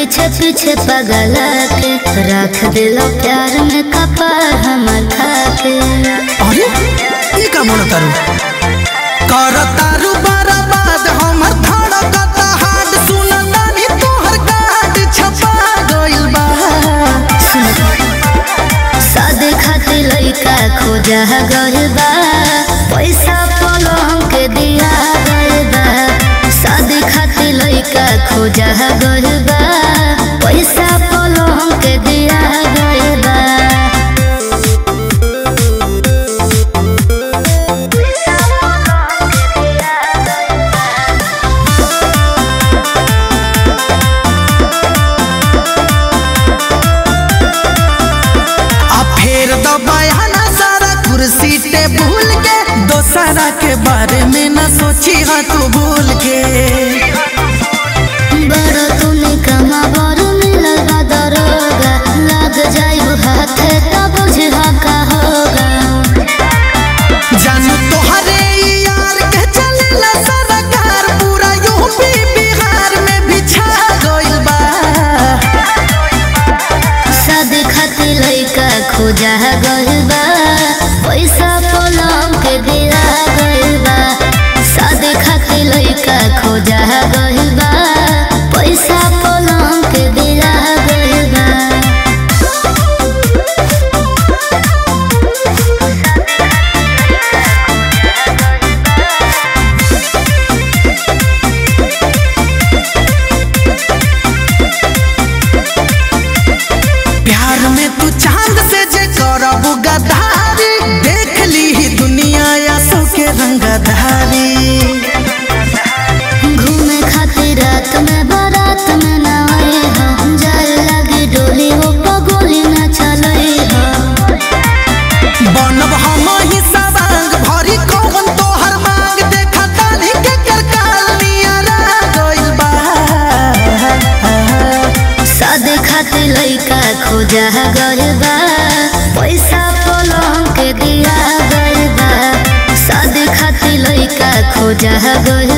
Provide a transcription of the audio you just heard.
पीछे पीछे पगल के रख दिलो प्यार में कपार हमर खाके अरे ये का मन तारू कर तारू बर्बाद हमर धड़कत हाड सुन नानी तोहर कार्ड छपा गइल बा शादी खातिर लइका खोजा गइल बा पैसा पलंग के दिया गइल बा शादी खातिर लइका खोजा गइल बा पैसा पलंग के दिया गइल बा आ फेर दबाया सारा कुर्सी टेबुल के दोसरा के बारे में न सोची हा तू भूल के बड़ तूने कमा बर मिलल बा दरोगा लग जाइब हाथे तब बुझा का होगा जानू तोहरे यार के चलेला सरकार पूरा यूपी बिहार में भी छा गइल बा शादी खातिर लइका खोजा गइल बा पैसा पलंग के दिया गइल बा शादी खातिर लइका खोजा गइल बा पैसा पलंग के दिया गइल बा प्यार में तू चांद से जे करब गदारी देख ली ही दुनिया या सो के रंगधारी घूमे खातिर रात में बारात में ना आए हो जाए लगी डोली हो पगोली ना चले हो बनब हम ही सवांग भरी कौन तोहर मांग देखा तानी के कर कालिया गइल बा शादी खातिर लइका खोजा गइल बा पैसा पलंग के दिया गइल बा शादी खातिर लइका खोजा गइल